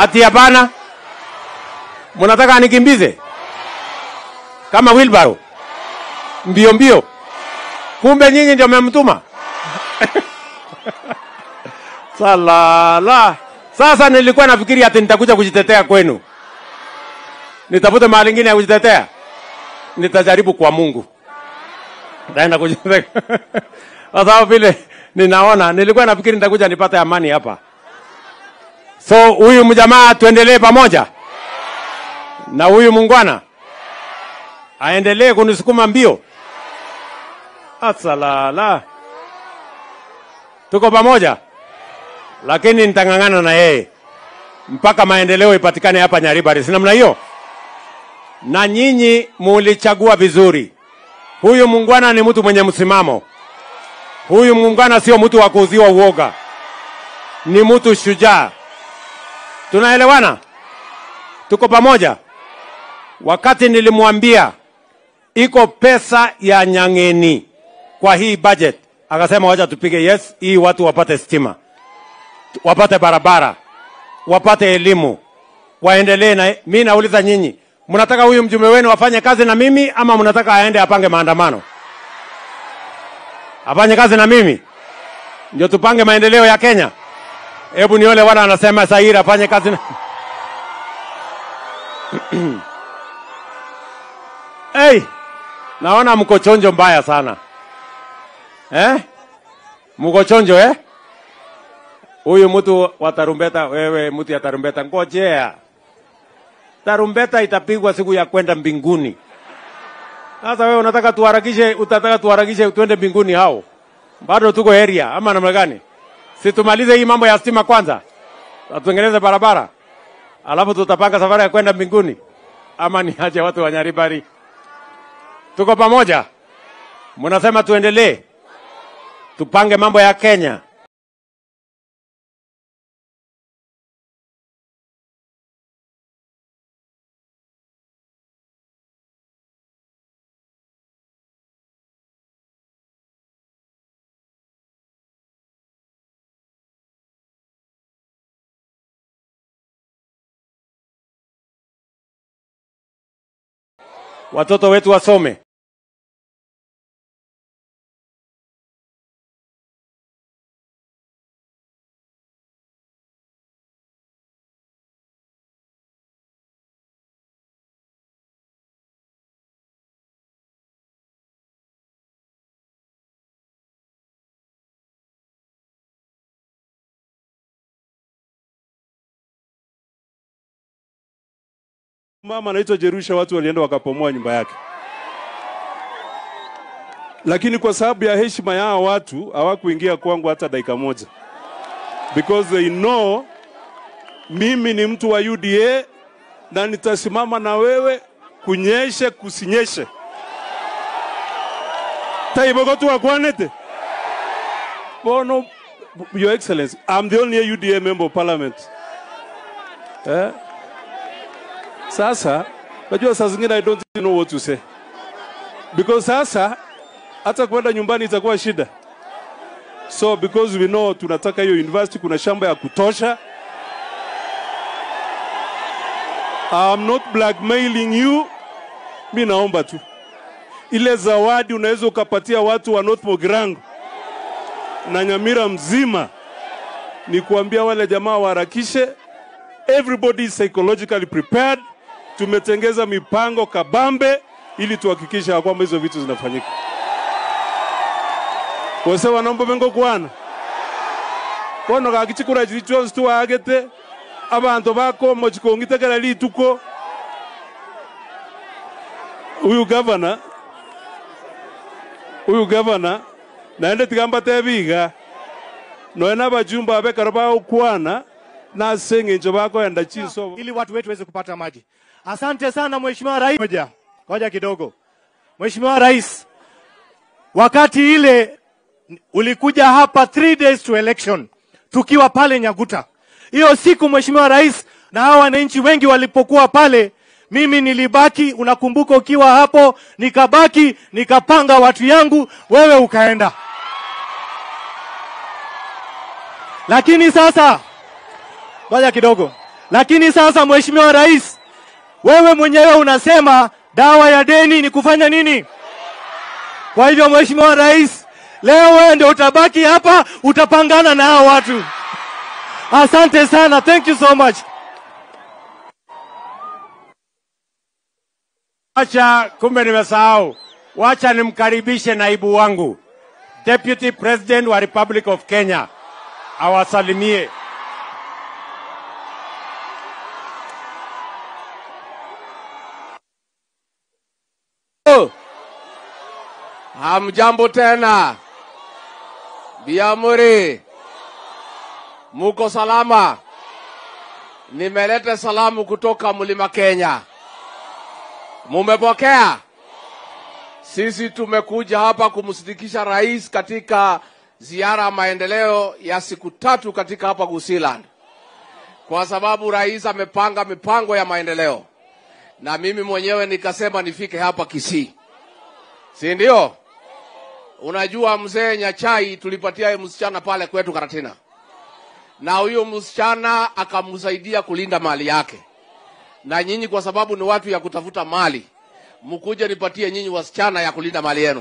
Ati hapana, mnataka anikimbize kama wheelbarrow mbio mbio, kumbe nyinyi ndio mmemtuma. Salala. Sasa nilikuwa nafikiri ati nitakuja kujitetea kwenu, nitafute mahali ingine ya kujitetea. Nitajaribu kwa Mungu, naenda kujitetea kwa sababu vile ninaona, nilikuwa nafikiri nitakuja nipate amani hapa. So huyu mjamaa tuendelee pamoja na huyu mungwana aendelee kunisukuma mbio. Asalala, tuko pamoja, lakini nitang'ang'ana na yeye mpaka maendeleo ipatikane hapa Nyaribari, si namna hiyo? Na nyinyi mulichagua vizuri. Huyu mungwana ni mtu mwenye msimamo. Huyu mungwana sio mtu wa kuuziwa uoga, ni mtu shujaa. Tunaelewana? Tuko pamoja? Wakati nilimwambia iko pesa ya Nyang'eni kwa hii budget, akasema wacha tupige yes, hii watu wapate stima, wapate barabara, wapate elimu, waendelee na. Mi nauliza nyinyi, mnataka huyu mjumbe wenu afanye kazi na mimi ama mnataka aende apange maandamano? Afanye kazi na mimi ndio tupange maendeleo ya Kenya? Hebu niole wana anasema Saira afanye kazi na hey, naona mko chonjo mbaya sana eh? Mko chonjo eh? Huyu mtu wa tarumbeta, wewe mtu ya tarumbeta, ngojea tarumbeta itapigwa siku ya kwenda mbinguni. Sasa wewe unataka tuharakishe, utataka tuharakishe tuende mbinguni? Hao bado tuko area ama namna gani? Si tumalize hii mambo ya stima kwanza, tutengeneze barabara, alafu tutapanga safari ya kwenda mbinguni, ama niache watu wa Nyaribari? Tuko pamoja? Mnasema tuendelee, tupange mambo ya Kenya. watoto wetu wasome. Mama anaitwa Jerusha, watu walienda wakapomoa nyumba yake, lakini kwa sababu ya heshima ya hawa watu hawakuingia kwangu hata dakika moja, because they know mimi ni mtu wa UDA na nitasimama na wewe kunyeshe kusinyeshe taibogotu wakwanete bono your excellency i'm the only UDA member of parliament eh? Sasa najua saa zingine I don't know what to say because sasa hata kwenda nyumbani itakuwa shida. So because we know tunataka hiyo university, kuna shamba ya kutosha. I'm not blackmailing you, mi naomba tu ile zawadi unaweza ukapatia watu wa North Mogirango na Nyamira mzima, ni kuambia wale jamaa waharakishe. Everybody is psychologically prepared tumetengeza mipango kabambe ili tuhakikishe ya kwamba hizo vitu zinafanyika. Wose wanombo bengo kwana bono gakichikura chiri chionsi tuwaagete abanto bako mochikongitekera lituko uyu gavana uyu gavana naende tigamba tebiga noe nabajumba abekaro baokwana nase eng'encho bakoenda chinsobo ili watu wetu waweze kupata maji. Asante sana Mheshimiwa Rais. Ngoja, ngoja kidogo. Mheshimiwa Rais, wakati ile ulikuja hapa three days to election tukiwa pale Nyaguta. Hiyo siku Mheshimiwa Rais na hawa wananchi wengi walipokuwa pale, mimi nilibaki, unakumbuka, ukiwa hapo, nikabaki nikapanga watu yangu, wewe ukaenda. Lakini sasa ngoja kidogo. Lakini sasa, Mheshimiwa Rais, wewe mwenyewe unasema dawa ya deni ni kufanya nini? Kwa hivyo, Mheshimiwa Rais, leo wewe ndio utabaki hapa, utapangana na hao watu. Asante sana, thank you so much. Wacha, kumbe nimesahau. Wacha nimkaribishe naibu wangu Deputy President wa Republic of Kenya awasalimie. Hamjambo tena, Biamuri, muko salama? Nimeleta salamu kutoka mlima Kenya, mumepokea? Sisi tumekuja hapa kumsindikisha rais katika ziara ya maendeleo ya siku tatu katika hapa Gusiland, kwa sababu rais amepanga mipango ya maendeleo, na mimi mwenyewe nikasema nifike hapa Kisii, si ndio? Unajua mzee Nyachai tulipatia yeye msichana pale kwetu Karatina, na huyo msichana akamsaidia kulinda mali yake, na nyinyi kwa sababu ni watu ya kutafuta mali, mkuje nipatie nyinyi wasichana ya kulinda mali yenu.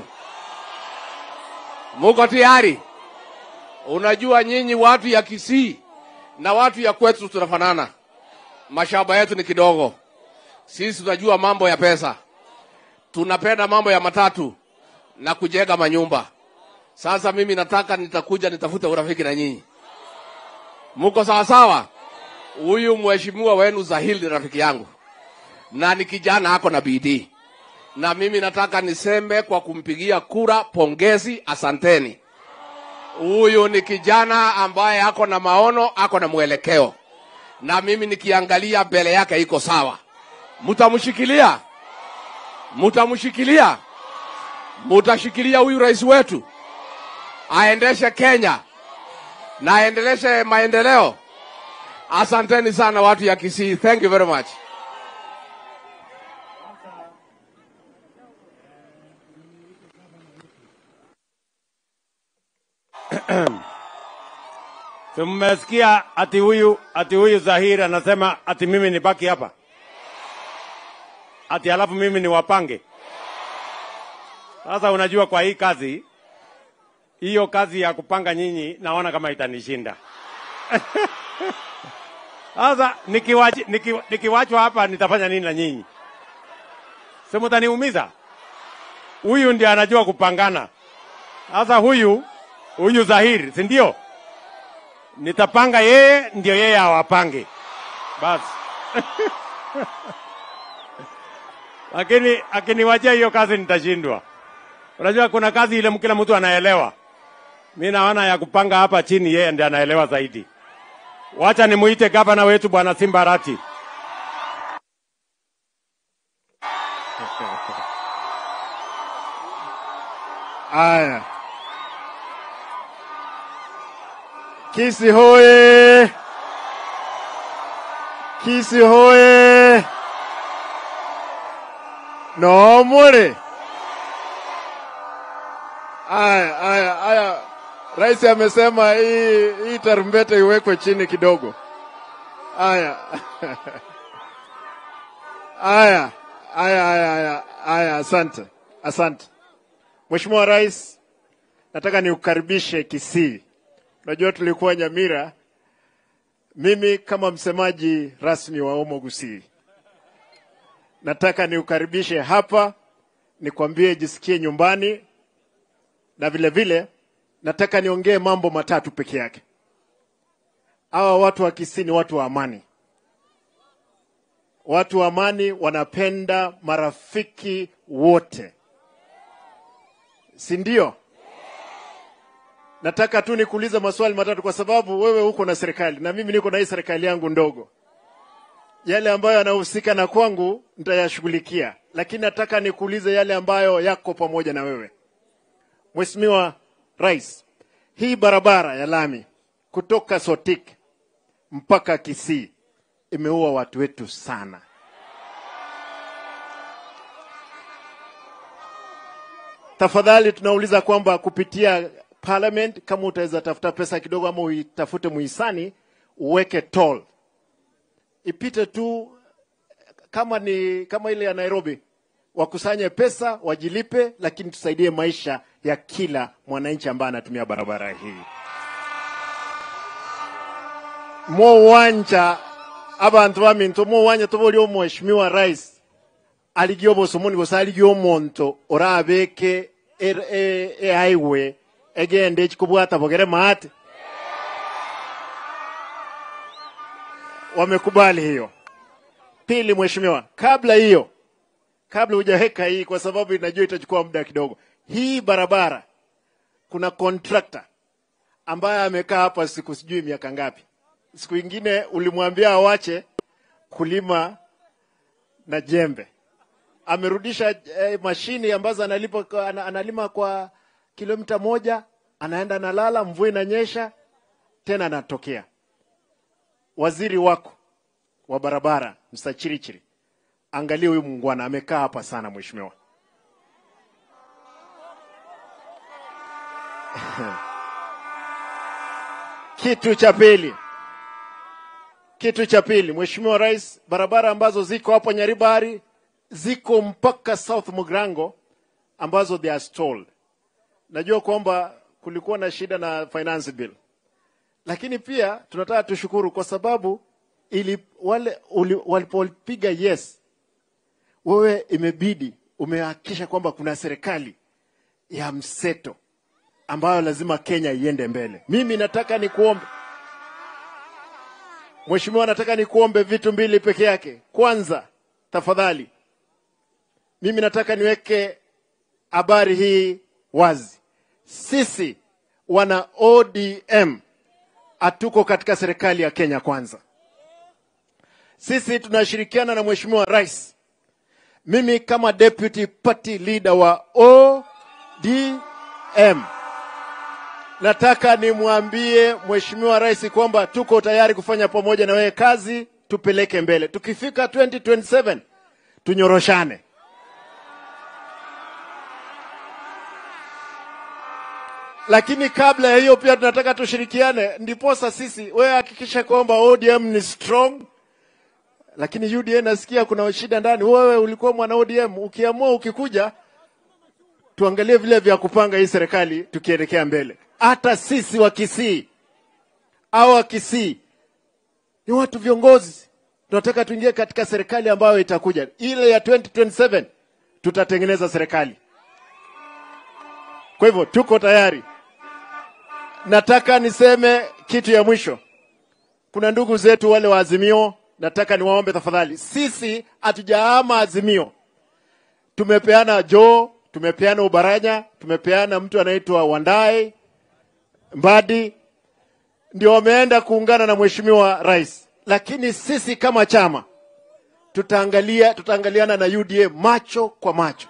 Muko tayari? Unajua nyinyi watu ya Kisii na watu ya kwetu tunafanana, mashamba yetu ni kidogo. Sisi tunajua mambo ya pesa, tunapenda mambo ya matatu na kujenga manyumba. Sasa mimi nataka nitakuja nitafute urafiki na nyinyi. Muko sawa sawa? Huyu mheshimiwa wenu Zahil ni rafiki yangu na ni kijana ako na bidii, na mimi nataka niseme kwa kumpigia kura, pongezi, asanteni. Huyu ni kijana ambaye ako na maono, ako na mwelekeo, na mimi nikiangalia mbele yake iko sawa. Mtamshikilia, mtamshikilia mutashikilia huyu rais wetu aendeshe Kenya na aendeleshe maendeleo. Asanteni sana watu ya Kisii, thank you very much. Si mmesikia ati huyu ati huyu Zahiri anasema ati mimi nibaki hapa ati alafu mimi niwapange. Sasa unajua, kwa hii kazi hiyo kazi ya kupanga nyinyi, naona kama itanishinda. Sasa nikiwachwa niki, nikiwachwa hapa nitafanya nini na nyinyi? Si mtaniumiza? Huyu ndiye anajua kupangana. Sasa huyu huyu Zahiri, si ndio? Nitapanga yeye, ndio yeye awapange basi. Lakini akiniwachia hiyo kazi nitashindwa. Unajua kuna kazi ile kila mtu anaelewa. Mi naona ya kupanga hapa chini, yeye ndiye anaelewa zaidi. Wacha nimuite gavana wetu bwana Simbarati. Aya, Kisi hoye! Kisi hoye! Nomore! Aya, aya, aya. Rais amesema hii hii tarumbeta iwekwe chini kidogo. Aya. Aya, aya, aya, aya, aya, asante, asante. Mheshimiwa Rais, nataka niukaribishe Kisii. Unajua tulikuwa Nyamira, mimi kama msemaji rasmi wa Omo Gusii, nataka niukaribishe hapa, nikwambie jisikie nyumbani, na vile vile nataka niongee mambo matatu peke yake. Hawa watu wa Kisii ni watu wa amani. Watu wa amani wanapenda marafiki wote, si ndio? Nataka tu nikuulize maswali matatu, kwa sababu wewe uko na serikali na mimi niko na hii serikali yangu ndogo. Yale ambayo yanahusika na kwangu nitayashughulikia, lakini nataka nikuulize yale ambayo yako pamoja na wewe. Mheshimiwa Rais, hii barabara ya lami kutoka Sotik mpaka Kisii imeua watu wetu sana. Tafadhali tunauliza kwamba kupitia parliament, kama utaweza tafuta pesa kidogo ama uitafute muhisani uweke toll ipite tu kama ni kama ile ya Nairobi, wakusanye pesa wajilipe, lakini tusaidie maisha ya kila mwananchi ambaye anatumia barabara hii. mo wanja abantu baminto mo wanja toboli omweshimiwa rais aligio bosomoni bosa aligio omonto orabeke er- e- ehighway egende ekikubwata bogere maate wamekubali hiyo pili mheshimiwa kabla hiyo kabla hujaweka hii kwa sababu inajua itachukua muda kidogo hii barabara kuna contractor ambaye amekaa hapa siku sijui miaka ngapi siku ingine ulimwambia awache kulima na jembe amerudisha eh, mashini ambazo analipa kwa, ana- analima kwa kilomita moja anaenda analala mvua inanyesha tena anatokea waziri wako wa barabara Mr. Chirichiri angalia huyu muungwana amekaa hapa sana mheshimiwa kitu cha pili kitu cha pili mheshimiwa rais barabara ambazo ziko hapo nyaribari ziko mpaka south mugrango ambazo they are stalled najua kwamba kulikuwa na shida na finance bill lakini pia tunataka tushukuru kwa sababu ili wale uli- walipopiga yes wewe imebidi umehakikisha kwamba kuna serikali ya mseto ambayo lazima Kenya iende mbele. Mimi nataka nikuombe Mheshimiwa, nataka nikuombe vitu mbili peke yake. Kwanza, tafadhali, mimi nataka niweke habari hii wazi. Sisi wana ODM hatuko katika serikali ya Kenya Kwanza. Sisi tunashirikiana na Mheshimiwa Rais. Mimi kama deputy party leader wa ODM nataka nimwambie Mheshimiwa Rais kwamba tuko tayari kufanya pamoja na wewe kazi, tupeleke mbele. Tukifika 2027 tunyoroshane. Lakini kabla ya hiyo pia tunataka tushirikiane, ndiposa sisi, wewe hakikisha kwamba ODM ni strong, lakini UDA nasikia kuna shida ndani. Wewe ulikuwa mwana ODM, ukiamua ukikuja, tuangalie vile vya kupanga hii serikali tukielekea mbele. Hata sisi wa Kisii au wa Kisii ni watu viongozi, tunataka tuingie katika serikali ambayo itakuja ile ya 2027 tutatengeneza serikali. Kwa hivyo tuko tayari. Nataka niseme kitu ya mwisho. Kuna ndugu zetu wale wa Azimio, nataka niwaombe tafadhali, sisi hatujaama Azimio. Tumepeana Joe, tumepeana Ubaranya, tumepeana mtu anaitwa Wandai Mbadi, ndio wameenda kuungana na mheshimiwa rais, lakini sisi kama chama tutaangalia, tutaangaliana na UDA macho kwa macho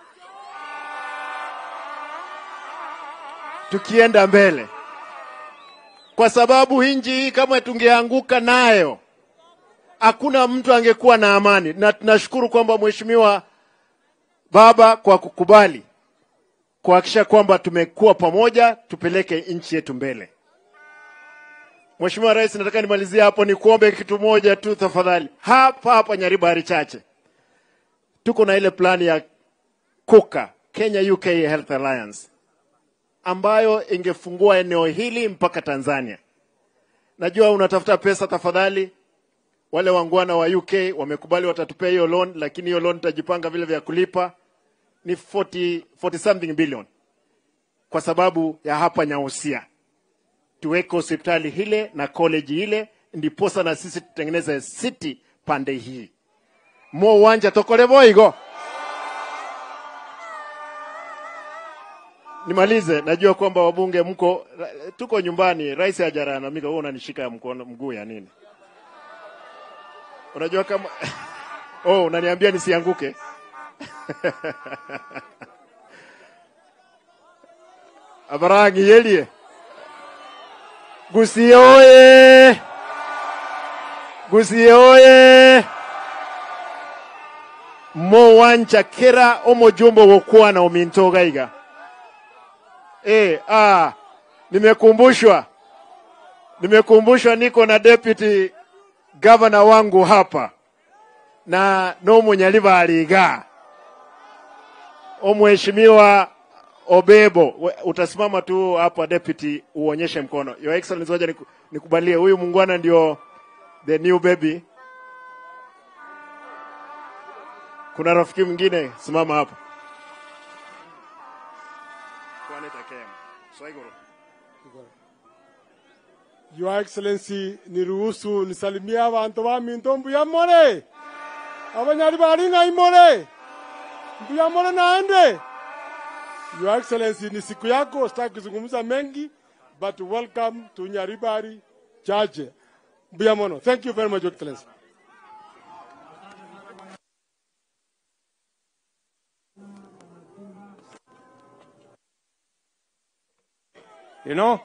tukienda mbele, kwa sababu hii nchi hii kama tungeanguka nayo hakuna mtu angekuwa na amani, na tunashukuru kwamba mheshimiwa baba kwa kukubali kuhakikisha kwamba tumekuwa pamoja, tupeleke nchi yetu mbele. Mheshimiwa Rais, nataka nimalizie hapo, ni kuombe kitu moja tu tafadhali. Hapa hapa Nyaribari Chache tuko na ile plani ya KUKA, Kenya UK Health Alliance, ambayo ingefungua eneo hili mpaka Tanzania. Najua unatafuta pesa, tafadhali. Wale wangwana wa UK wamekubali watatupea hiyo loan, lakini hiyo loan tutajipanga vile vya kulipa ni 40, 40 something billion kwa sababu ya hapa Nyausia tuweke hospitali hile na college ile, ndiposa na sisi tutengeneze city pande hii mo uwanja tokole boigo. Nimalize, najua kwamba wabunge mko tuko nyumbani, rais hajalalamika, wewe unanishika mkono mguu ya nini? Unajua kama oh, unaniambia nisianguke. Abarangi yelie. Gusie oye! Gusie oye! Mo wancha kera omojumbo wokwana omintoga iga. Eh, ah, nimekumbushwa. Nimekumbushwa niko na deputy gavana wangu hapa na nomunyaliba aliga omheshimiwa Obebo, we- utasimama tu hapa deputy, uonyeshe mkono. Your Excellency, ngoja niku- nikubalie huyu mungwana ndio the new baby. Kuna rafiki mwingine, simama hapa. Kwane takem. Swaiguru. Your Excellency, niruhusu nisalimie abantu ba Minto mbuyamore abanyari bari ngaimore mbuyamore naende. Your Excellency, ni siku yako, sitaki kuzungumza mengi, but welcome to Nyaribari Chache. Mbuyamono. Thank you very much, Your Excellency. you know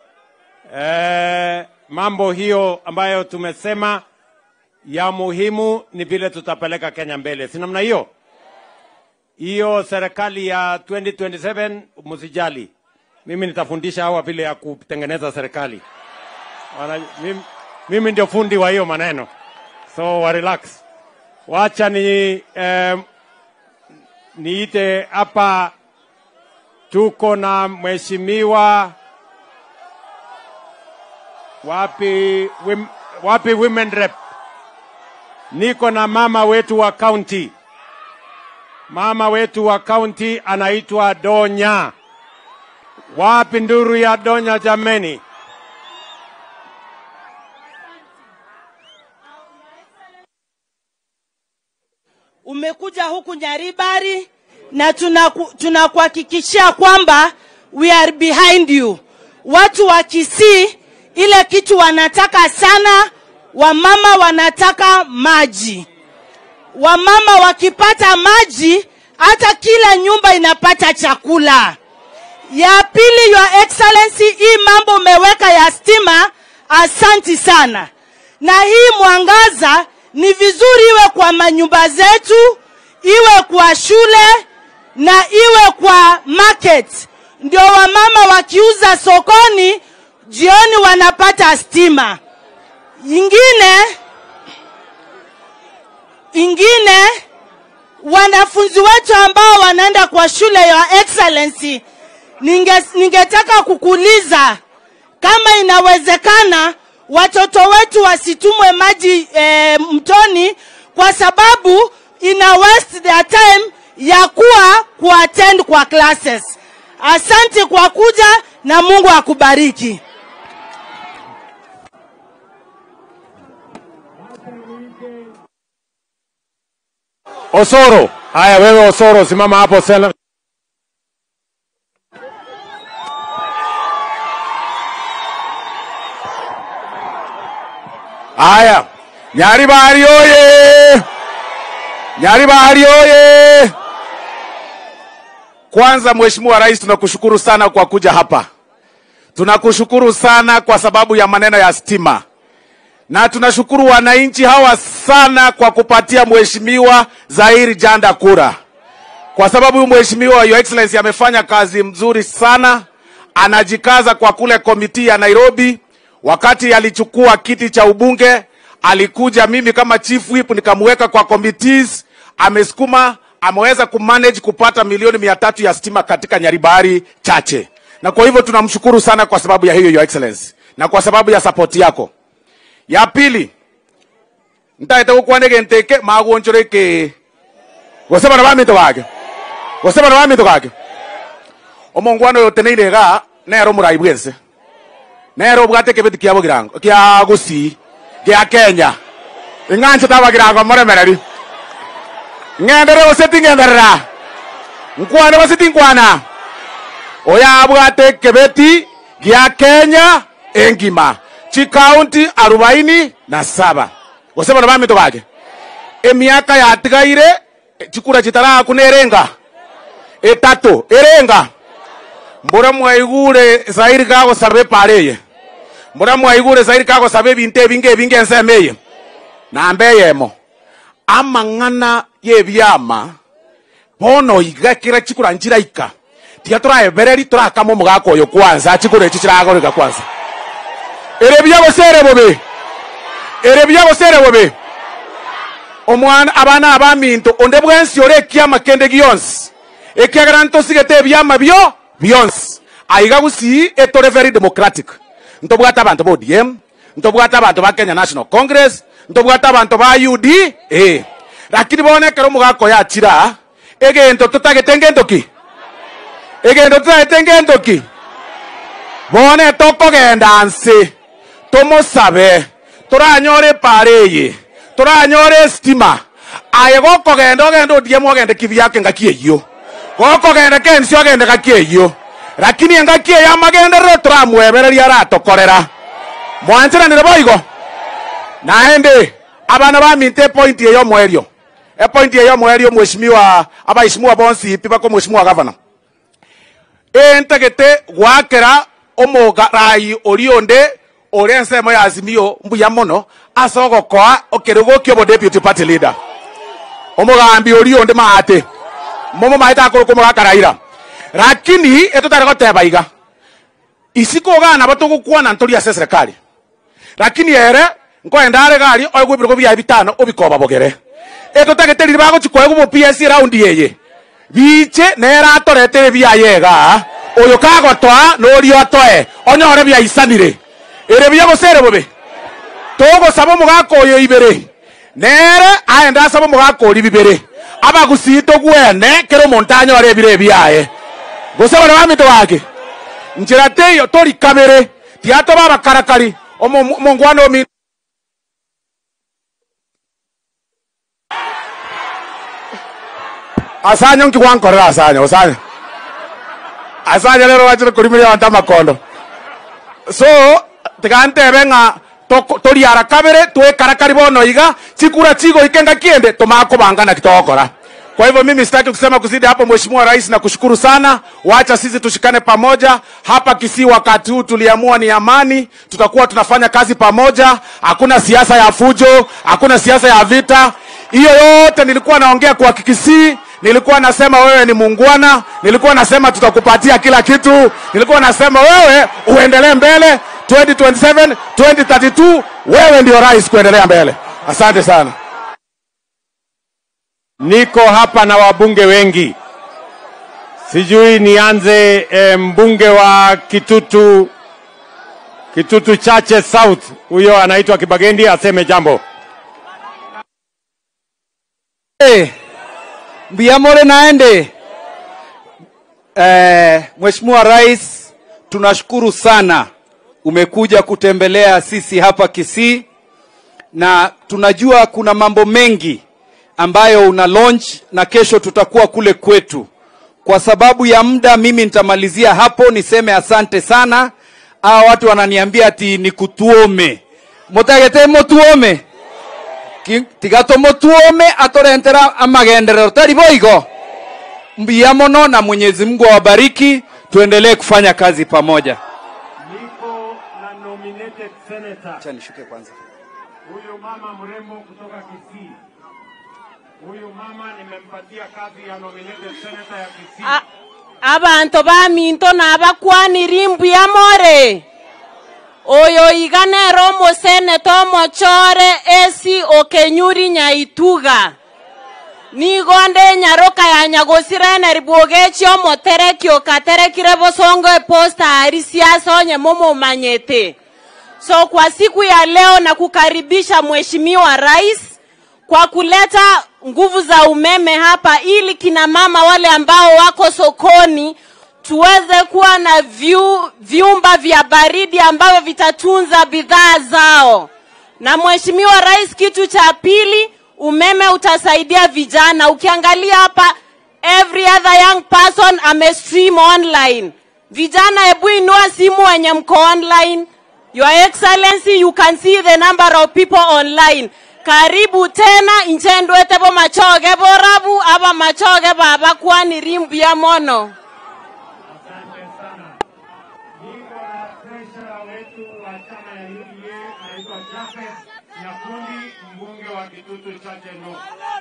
eh, mambo hiyo ambayo tumesema ya muhimu ni vile tutapeleka Kenya mbele, si namna hiyo? Hiyo serikali ya 2027 msijali, mimi nitafundisha hawa vile ya kutengeneza serikali. Wana, mimi, mimi ndio fundi wa hiyo maneno, so wa relax. Wacha ni eh, niite hapa, tuko na mheshimiwa wapi, wim, wapi women rep? Niko na mama wetu wa county, mama wetu wa county anaitwa Donya. Wapi nduru ya Donya jameni? umekuja huku Nyaribari na tunaku- tunakuhakikishia kwamba we are behind you. Watu wa Kisii, ile kitu wanataka sana, wamama wanataka maji. Wamama wakipata maji, hata kila nyumba inapata chakula. Ya pili, Your Excellency, hii mambo umeweka ya stima, asanti sana. Na hii mwangaza ni vizuri iwe kwa manyumba zetu, iwe kwa shule na iwe kwa market, ndio wamama wakiuza sokoni jioni wanapata stima. Ingine ingine wanafunzi wetu ambao wanaenda kwa shule ya excellency ninge, ningetaka kukuuliza kama inawezekana watoto wetu wasitumwe maji e, mtoni kwa sababu ina waste their time ya kuwa kuattend kwa classes. Asante kwa kuja na Mungu akubariki. Osoro, haya wewe Osoro, simama hapo sela. Haya, Nyaribari oye! Nyaribari oye! Kwanza Mheshimiwa Rais, tunakushukuru sana kwa kuja hapa. Tunakushukuru sana kwa sababu ya maneno ya stima, na tunashukuru wananchi hawa sana kwa kupatia Mheshimiwa Zahiri Janda kura, kwa sababu huyu Mheshimiwa Your Excellency amefanya kazi mzuri sana, anajikaza kwa kule komiti ya Nairobi. Wakati alichukua kiti cha ubunge, alikuja mimi kama chief whip nikamweka kwa committees, amesukuma ameweza kumanage kupata milioni mia tatu ya stima katika Nyaribari chache, na kwa hivyo tunamshukuru sana kwa sababu ya hiyo Your Excellency na kwa sababu ya support yako. Ya pili ntaete gukwanege nteke magonchoreke gosebana bamito gake gosebana bamito gake omongwana oyo teneire iga nero omorai bwense nero obwate ekebeti kia bogirango kia gusii gia kenya ing'anche tabagirango moremereri ng'endere goseti ng'enderera nkwane goseti nkwana oyo abwate ekebeti gia kenya engima chikaunti arobaini na saba gosebana bamito gake emiaka yatigaire chikura chitaraku nerenga etatu erenga mbura mwaigure zairi gagosaba epareye mbura mwaigure zairi gagosaba ebinto ebinge ebinge ensemo eye namba eyemo amang'ana yebiama bono iga kira chikura nchiraika tiga toraebereri torakama omogaka oyo kwanza chikura echi chiragoreka kwanza ere biagosere bobe ere byagosere bobe omwana abana abaminto onde bwensi ore ekiama kende gionsi ekiagera ntosigete ebiama bio bionsi aiga gusii etore very democratic ntobwata abantu ba odm ntobwata abantu ba kenya national congress ntobwata abantu ba ud eh. lakini bonekera omogako yachira egento totagete ngento ki egento totagete ngento ki bone tokogenda nsi tumusabe turanyore pare eye turanyore estima aye gokogenda ogenda odiemu ogende kibiake ngaki eyio gokogenda kensi ogende ngaki eyio lakini engaki eyo amagenderero turamwebereria aratokorera mwanchiranire boigo naende abana baminte epointi eyo mwerio epointi eyo mwerio mweshimiwa abaishimiwa bonsi ipi bako mweshimiwa gavana entagete gwakera omogarai ori onde ori ensemo ya azimio mbuya mono ase ogokoa okere gokia obo deputy party leader omogambi ori onde maate momo maete akoroka omogakaraira lakini etotare goteba iga isi kogana batogokwana ntori ase serikali lakini ere nkoenda are gari oigwibirgo bia bitano obikoba bogere etotagete riri bagochikoego bo ps raundi eye biche nera atoretere biayega oyo kagotoa nori otoe onyore biaisanire ere biagosere bobe togosaba omogaka oyo ibere nere aenda asaba omogaka ori bibere abagusii togwene kero omonto anyore ebire ebiaye gosabare bamito gake nchera teyo tori kabere tiatoba abakarakari omo- omongwana omi asanyo nkigwankorera asanyo osanyo asanya lero wachire kurimiria wanta makondo so tigantebe ng'a toko- toriara kabere twekarakari bono iga chikura chigo ikenga kiende tumakubangana kitogokora kwa hivyo mimi sitaki kusema kuzidi hapo mheshimiwa rais na kushukuru sana wacha sisi tushikane pamoja hapa kisii wakati huu tuliamua ni amani tutakuwa tunafanya kazi pamoja hakuna siasa ya fujo hakuna siasa ya vita hiyo yote nilikuwa naongea kwa kikisii nilikuwa nasema wewe ni muungwana nilikuwa nasema tutakupatia kila kitu nilikuwa nasema wewe uendelee mbele 2027 2032 wewe ndio rais kuendelea mbele asante sana Niko hapa na wabunge wengi, sijui nianze eh, mbunge wa Kitutu, Kitutu Chache South, huyo anaitwa Kibagendi, aseme jambo. Hey, Mbiamore naende. Eh, Mheshimiwa Rais, tunashukuru sana umekuja kutembelea sisi hapa Kisii na tunajua kuna mambo mengi ambayo una launch na kesho tutakuwa kule kwetu. Kwa sababu ya muda, mimi nitamalizia hapo, niseme asante sana. Hawa watu wananiambia ati nikutuome, mutagete mutuome Ki- tiga tumutuome aturentera amagenderero tari boigo mbia mono na Mwenyezi Mungu awabariki, tuendelee kufanya kazi pamoja. Niko na nominated senator, Acha nishuke kwanza. huyu mama mrembo kutoka Kisii. Huyu mama nimempatia kazi ya nominated senator ya Kisii. A- abantu baminto nabakwaniri mbuya more oyo iganero omoseneta omochore esi okenyuri nyaituga nigonde enyaroka ya nyagosira eneribuogechi omotereki okaterekire bosongo eposta ari siasa onye momomanyete so kwa siku ya leo na kukaribisha mheshimiwa rais kwa kuleta nguvu za umeme hapa ili kina mama wale ambao wako sokoni tuweze kuwa na vyu, vyumba vya baridi ambavyo vitatunza bidhaa zao. Na mheshimiwa rais, kitu cha pili, umeme utasaidia vijana. Ukiangalia hapa, every other young person amestream online. Vijana, hebu inua simu wenye mko online. Your Excellency, you can see the number of people online. Karibu tena inchendwete bo machoge borabu aba machoge baba kwani rimbu ya mono. Niko na treasurer wetu wa chama ya UDA anaitwa Jafet Nyakundi, mbunge wa Kitutu Chache North.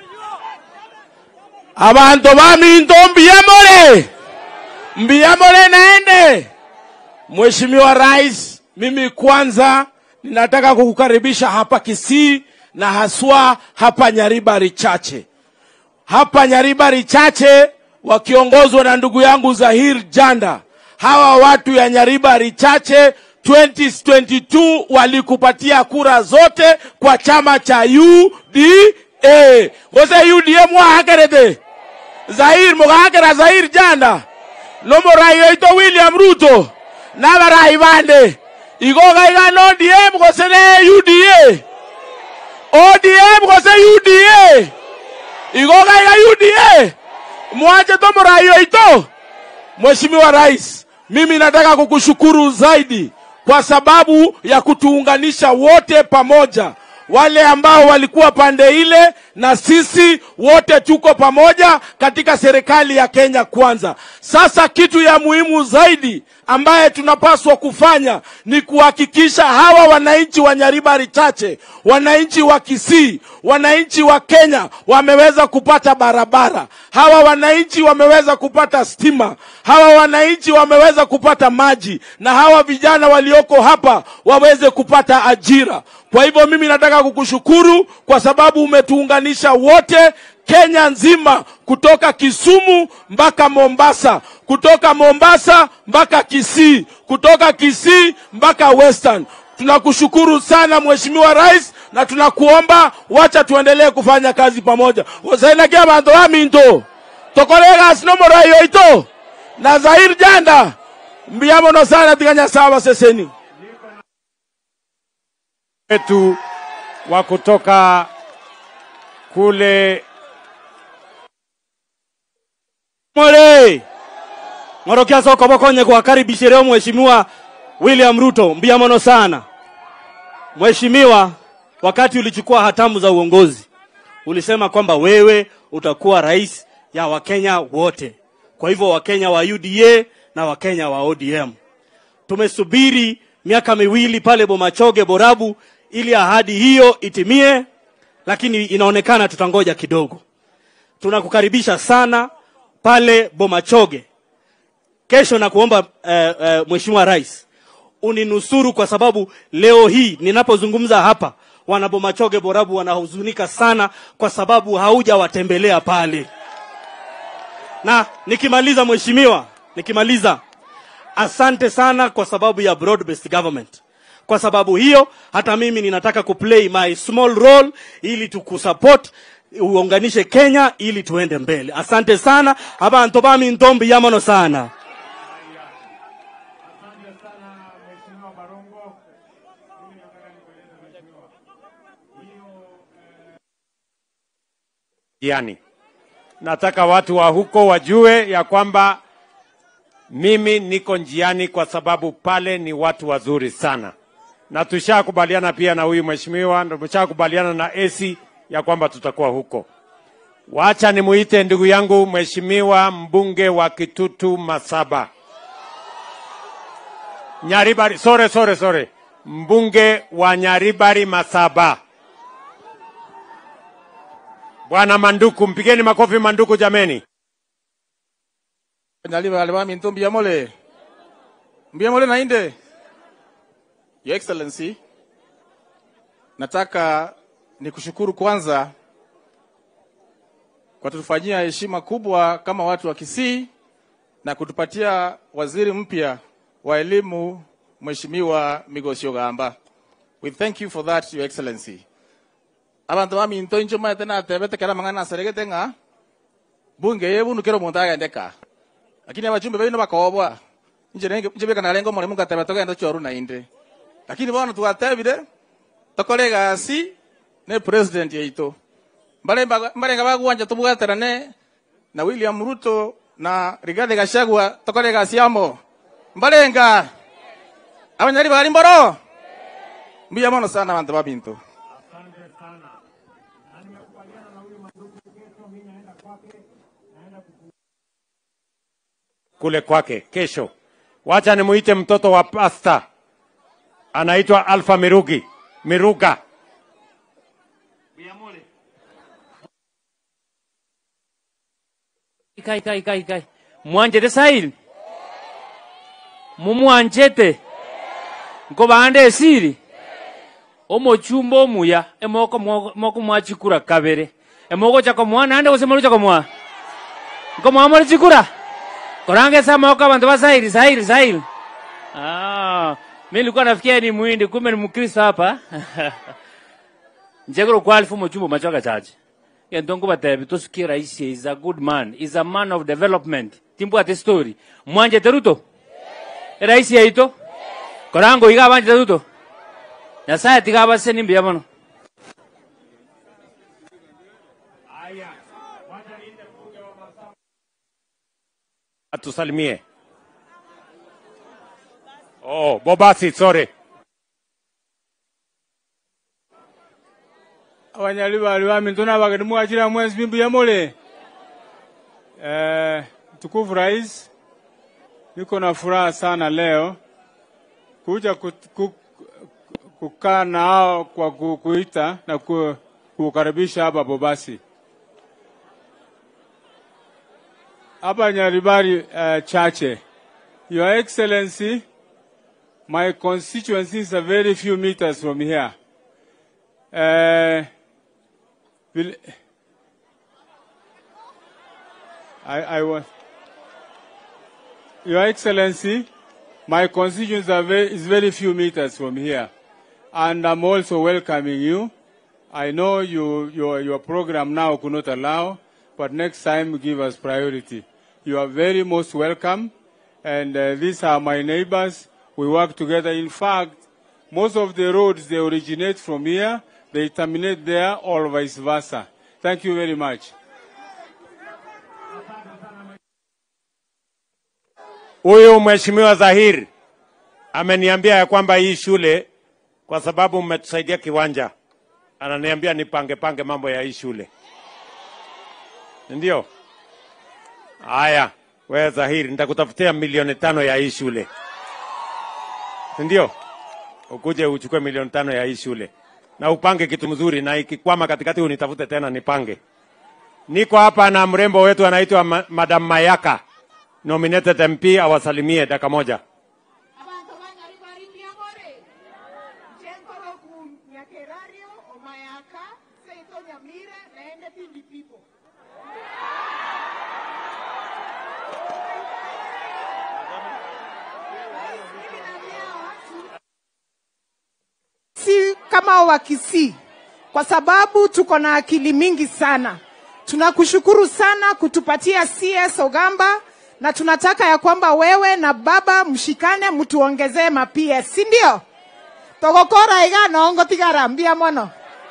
abantu baminto mbiyamole mbiyamole naende mheshimiwa rais mimi kwanza ninataka kukukaribisha hapa Kisii na haswa hapa Nyaribari Chache. Hapa Nyaribari Chache wakiongozwa na ndugu yangu Zahir Janda. Hawa watu ya Nyaribari Chache 2022 walikupatia kura zote kwa chama cha UDA. Gose UDA mwahakerete. Zahir mugahakera Zahir Janda. Lomorai oito William Ruto. Nabarai bande. Igoga igano ODM gose ne UDA. ODM gose UDA. Igoga iga UDA. Mwache tomorai oito. Mheshimiwa Rais, mimi nataka kukushukuru zaidi kwa sababu ya kutuunganisha wote pamoja, wale ambao walikuwa pande ile na sisi wote tuko pamoja katika serikali ya Kenya Kwanza. Sasa kitu ya muhimu zaidi ambaye tunapaswa kufanya ni kuhakikisha hawa wananchi wa Nyaribari Chache, wananchi wa Kisii, wananchi wa Kenya wameweza kupata barabara, hawa wananchi wameweza kupata stima, hawa wananchi wameweza kupata maji, na hawa vijana walioko hapa waweze kupata ajira. Kwa hivyo mimi nataka kukushukuru kwa sababu umetuunganisha wote Kenya nzima, kutoka Kisumu mpaka Mombasa, kutoka Mombasa mpaka Kisii, kutoka Kisii mpaka Western. Tunakushukuru sana Mheshimiwa Rais, na tunakuomba wacha tuendelee kufanya kazi pamoja. osainakia bantu baminto tokolega sinomora yoito na Zahir Janda mbiamono sana tiganya sawa seseni wetu wa kutoka kule More. Ngorokia soko bokonye kuwakaribisha leo Mheshimiwa William Ruto mbiamono sana. Mheshimiwa, wakati ulichukua hatamu za uongozi ulisema kwamba wewe utakuwa rais ya Wakenya wote. Kwa hivyo Wakenya wa UDA na Wakenya wa ODM. Tumesubiri miaka miwili pale Bomachoge Borabu ili ahadi hiyo itimie, lakini inaonekana tutangoja kidogo. Tunakukaribisha sana pale Bomachoge kesho na kuomba eh, eh, Mheshimiwa Rais uninusuru kwa sababu leo hii ninapozungumza hapa wana Bomachoge Borabu wanahuzunika sana kwa sababu haujawatembelea pale. Na nikimaliza Mheshimiwa, nikimaliza asante sana kwa sababu ya broad based government. Kwa sababu hiyo hata mimi ninataka kuplay my small role ili tukusupport uunganishe Kenya ili tuende mbele. Asante sana abantu bami ntombi yamono sana. njiani. Nataka watu wa huko wajue ya kwamba mimi niko njiani kwa sababu pale ni watu wazuri sana, na tushakubaliana pia na huyu mheshimiwa, na tushakubaliana na AC ya kwamba tutakuwa huko. Wacha nimuite ndugu yangu mheshimiwa mbunge wa Kitutu Masaba Nyaribari, sore sore sore, mbunge wa Nyaribari Masaba. Bwana Manduku, mpigeni makofi Manduku jameni. Nyaliba alima minto mbiamole. Mbiamole nainde. Your Excellency, nataka nikushukuru kwanza kwa kutufanyia heshima kubwa kama watu wa Kisii na kutupatia waziri mpya wa elimu Mheshimiwa Migosio Gamba. We thank you for that, Your Excellency. abantu baminto incho maete natebete kera mang'ana aseregete ng'a bunge yebunu kero omonto agendeka lakini abachumbe baino bakobwa inche nenge inche beka narengo omoremo ngateba togenda choru nainde lakini bono twatebire tokore egasi ne president yaito mbaremba mbarenga bagwanja tobwaterane na William Ruto na Rigathi Gachagua tokore egasi amo mbarenga abanyari bari mboro mbuya mono sana abantu babinto kule kwake kesho. Wacha nimuite mtoto wa pasta, anaitwa Alfa Mirugi Miruga. kai kai kai kai mwanjete saili mumwanjete nkobande esili omochumba omuya emoko mwo- moko mwachikura kabere emoko chakomwa nande gose mori chakomwa nkomwa mori chikura korange sa moko abantu basairi sairi sairi ah mimi nilikuwa nafikia ni muhindi kumbe ni mkristo hapa njegero kwa alfu mochumba machoka chache yentongo batebi tosikie rais is a good man is a man of development timbu ate story mwanje teruto rais yaito korango iga banje teruto nyasaye tiga base nimbi yamono atusalimie. Oh, Bobasi, sorry. abanyali bali bami ntona bageni mwachira mwezi bimbu ya mole eh, mtukufu rais niko na furaha sana leo kuja ku, ku, kukaa nao kwa ku, kuita na ku, kukaribisha hapa Bobasi hapa Nyaribari uh, chache Your Excellency my constituency is a very few meters from here uh, will, I, I was, Your Excellency, my constituents are very, is very few meters from here, and I'm also welcoming you. I know you, your, your program now could not allow, but next time give us priority. You are very most welcome, and uh, these are my neighbors. We work together. In fact, most of the roads, they originate from here, they terminate there, or vice versa. Thank you very much. Huyu mheshimiwa Zahir ameniambia ya kwamba hii shule kwa sababu mmetusaidia kiwanja, ananiambia nipange pange mambo ya hii shule, ndio haya. Wewe Zahir, nitakutafutia milioni tano ya hii shule, ndio ukuje uchukue milioni tano ya hii shule na upange kitu mzuri, na ikikwama katikati unitafute tena nipange. Niko hapa na mrembo wetu anaitwa Ma Madam Mayaka, nominated MP, awasalimie dakika moja. si kama Wakisii kwa sababu tuko na akili mingi sana. Tunakushukuru sana kutupatia CS Ogamba na tunataka ya kwamba wewe na baba mshikane mtuongezee ma PS, si ndio? togokora iga nongo tigara mbia mono.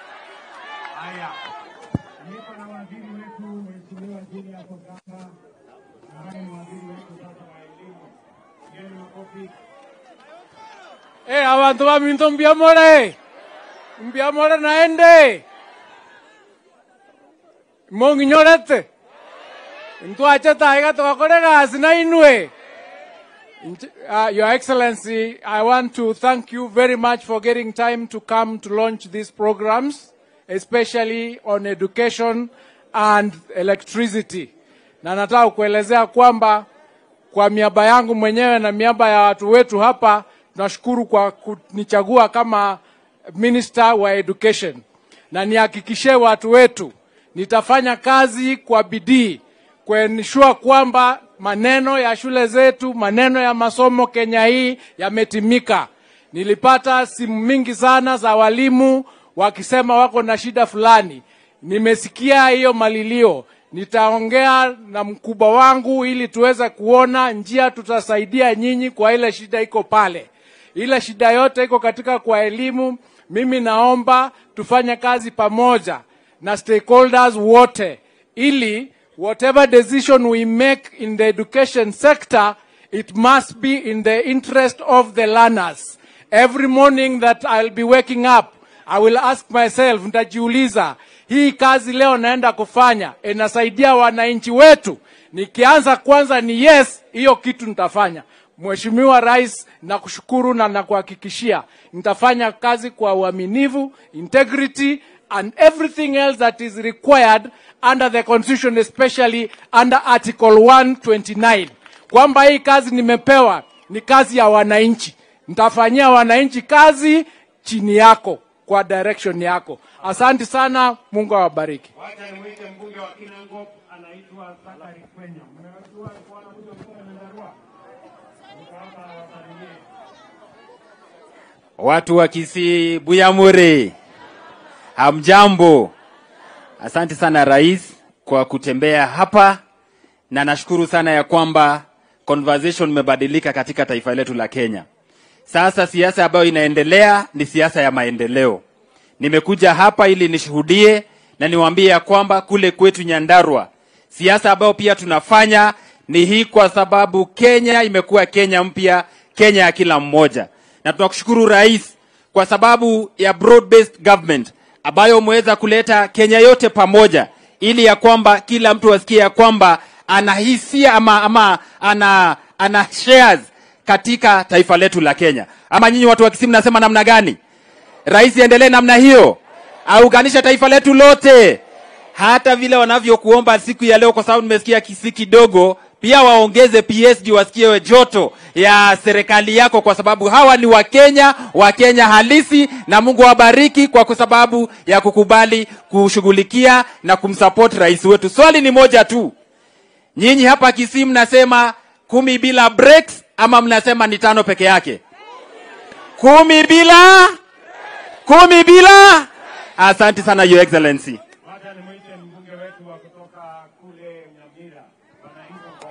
Eh, abantu baminto mbiamore. Mbiamore naende. Monginyorete. Ntwache taiga tugakore gasi na inwe. Uh, Your Excellency, I want to thank you very much for getting time to come to launch these programs, especially on education and electricity. Na nataka kuelezea kwamba kwa miaba yangu mwenyewe na miaba ya watu wetu hapa tunashukuru kwa kunichagua kama minister wa education, na nihakikishie watu wetu nitafanya kazi kwa bidii kuensure kwamba maneno ya shule zetu, maneno ya masomo Kenya hii yametimika. Nilipata simu mingi sana za walimu wakisema wako na shida fulani. Nimesikia hiyo malilio, nitaongea na mkubwa wangu ili tuweze kuona njia tutasaidia nyinyi kwa ile shida iko pale. Ile shida yote iko katika kwa elimu. Mimi naomba tufanye kazi pamoja na stakeholders wote ili whatever decision we make in the education sector, it must be in the interest of the learners. Every morning that I'll be waking up, I will ask myself, nitajiuliza, hii kazi leo naenda kufanya inasaidia wananchi wetu? Nikianza kwanza ni yes, hiyo kitu nitafanya. Mheshimiwa Rais, nakushukuru na nakuhakikishia nitafanya kazi kwa uaminifu, integrity and everything else that is required under the constitution especially under article 129 kwamba hii kazi nimepewa ni kazi ya wananchi nitafanyia wananchi kazi chini yako kwa direction yako. Asante sana, Mungu awabariki. Wacha nimwite mbunge wa Kinangop anaitwa Zakari Kwenya. Mmejua alikuwa anakuja kutoka Nyandarua. Niko hapa wasalimie. Watu wa Kisii, Buyamuri, hamjambo. Asante sana rais kwa kutembea hapa, na nashukuru sana ya kwamba conversation imebadilika katika taifa letu la Kenya. Sasa siasa ambayo inaendelea ni siasa ya maendeleo. Nimekuja hapa ili nishuhudie na niwaambie ya kwamba kule kwetu Nyandarua siasa ambayo pia tunafanya ni hii, kwa sababu Kenya imekuwa Kenya mpya, Kenya ya kila mmoja, na tunakushukuru rais kwa sababu ya broad based government ambayo umeweza kuleta Kenya yote pamoja, ili ya kwamba kila mtu asikie ya kwamba ana hisia ama, ama ana, ana shares katika taifa letu la Kenya. Ama nyinyi watu wa Kisii mnasema namna gani? Rais endelee namna hiyo, auganisha taifa letu lote, hata vile wanavyokuomba siku ya leo, kwa sababu nimesikia Kisii kidogo, pia waongeze PSG wasikie joto ya serikali yako, kwa sababu hawa ni Wakenya, Wakenya halisi, na Mungu awabariki kwa sababu ya kukubali kushughulikia na kumsupport rais wetu. Swali ni moja tu, nyinyi hapa Kisii mnasema kumi bila breaks ama mnasema ni tano peke yake? Kumi bila kumi bila. Asante sana your excellency. Wacha nimwite mbunge wetu wa kutoka kule Nyamira. Bwana Ingo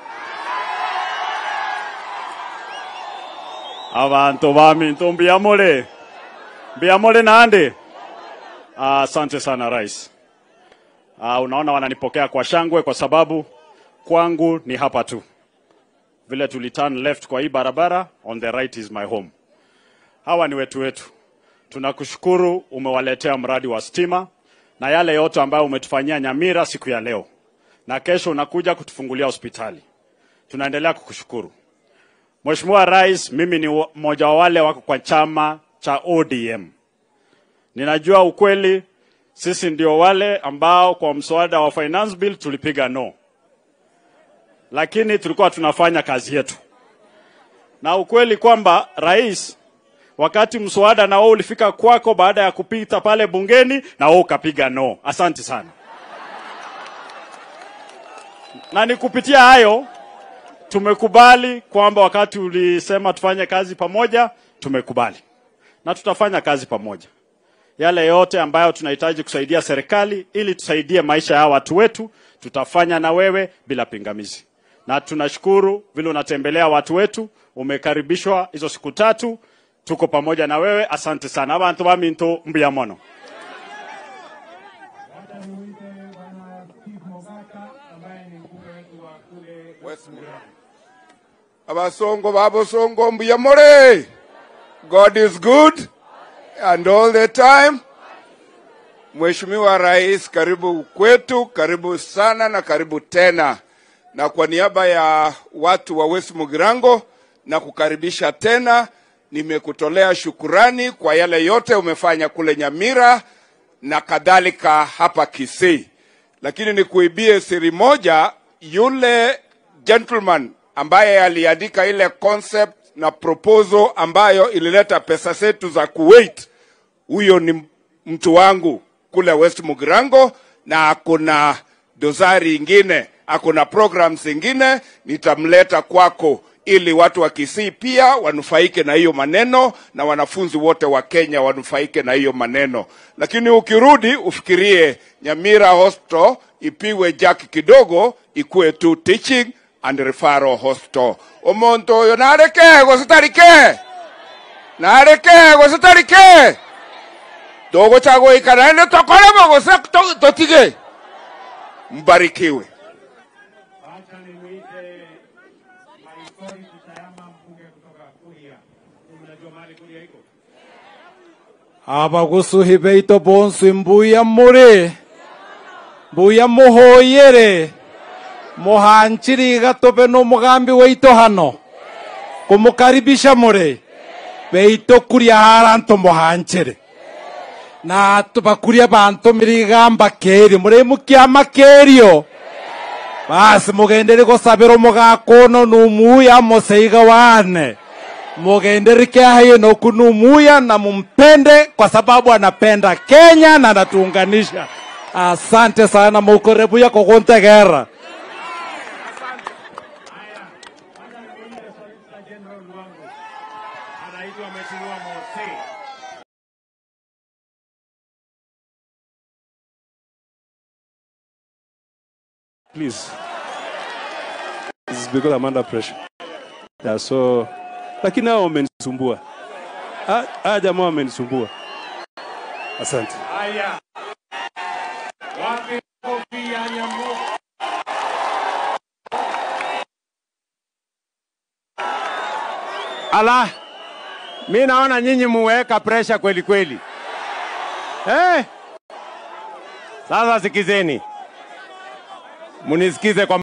abantu bami ntombiamole mbiamole nande Ah, asante sana rais Ah, unaona wananipokea kwa shangwe kwa sababu kwangu ni hapa tu vile tuli turn left kwa hii barabara on the right is my home hawa ni wetu wetu tunakushukuru umewaletea mradi wa stima na yale yote ambayo umetufanyia nyamira siku ya leo na kesho unakuja kutufungulia hospitali tunaendelea kukushukuru Mheshimiwa Rais, mimi ni wa- mmoja wa wale wako kwa chama cha ODM. Ninajua ukweli, sisi ndio wale ambao kwa mswada wa finance bill tulipiga no, lakini tulikuwa tunafanya kazi yetu, na ukweli kwamba rais, wakati mswada na wewe ulifika kwako baada ya kupita pale bungeni, na wewe ukapiga no. Asante sana, na ni kupitia hayo tumekubali kwamba wakati ulisema tufanye kazi pamoja, tumekubali na tutafanya kazi pamoja. Yale yote ambayo tunahitaji kusaidia serikali ili tusaidie maisha ya watu wetu, tutafanya na wewe bila pingamizi. Na tunashukuru vile unatembelea watu wetu, umekaribishwa hizo siku tatu, tuko pamoja na wewe. Asante sana abantu baminto mbuya mono. abasongo babosongo mbuyamore god is good and all the time mheshimiwa rais karibu kwetu karibu sana na karibu tena na kwa niaba ya watu wa west mugirango na kukaribisha tena nimekutolea shukurani kwa yale yote umefanya kule nyamira na kadhalika hapa kisii lakini nikuibie siri moja yule gentleman ambaye aliandika ile concept na proposal ambayo ilileta pesa zetu za Kuwait, huyo ni mtu wangu kule West Mugirango, na akuna dosari ingine, akuna programs ingine, nitamleta kwako ili watu wa Kisii pia wanufaike na hiyo maneno na wanafunzi wote wa Kenya wanufaike na hiyo maneno. Lakini ukirudi ufikirie Nyamira Hospital ipiwe jack kidogo, ikuwe tu teaching and referral hospital. Omuntu oyo nareke gositarike nareke gositarike togochagũikara nĩ tũkoragwo gũce tũtige mbarikiwe abagusuhi beito bonsi mbuya muri mbuya muhoyere muhanchiri gatobe n'umugambi weito hano kumukaribisha muri beito kuria haranto muhanchere na tubakuria bantu mirigamba keri muri mukiama kerio basi mugendere gusabira umugako uno numuya museiga wane mugenderike hayo na kunumuya na mumpende kwa sababu anapenda Kenya na anatuunganisha. Asante sana mukorebuya kokuntegera. Please. This is because I'm under pressure. Yeah, so lakini hao wamenisumbua. Ah, ah jamaa wamenisumbua. Asante. Haya. Wapi kofi ya Nyambo? Ala, mi naona nyinyi muweka presha kweli kweli. Eh? Sasa sikizeni, munisikize kwa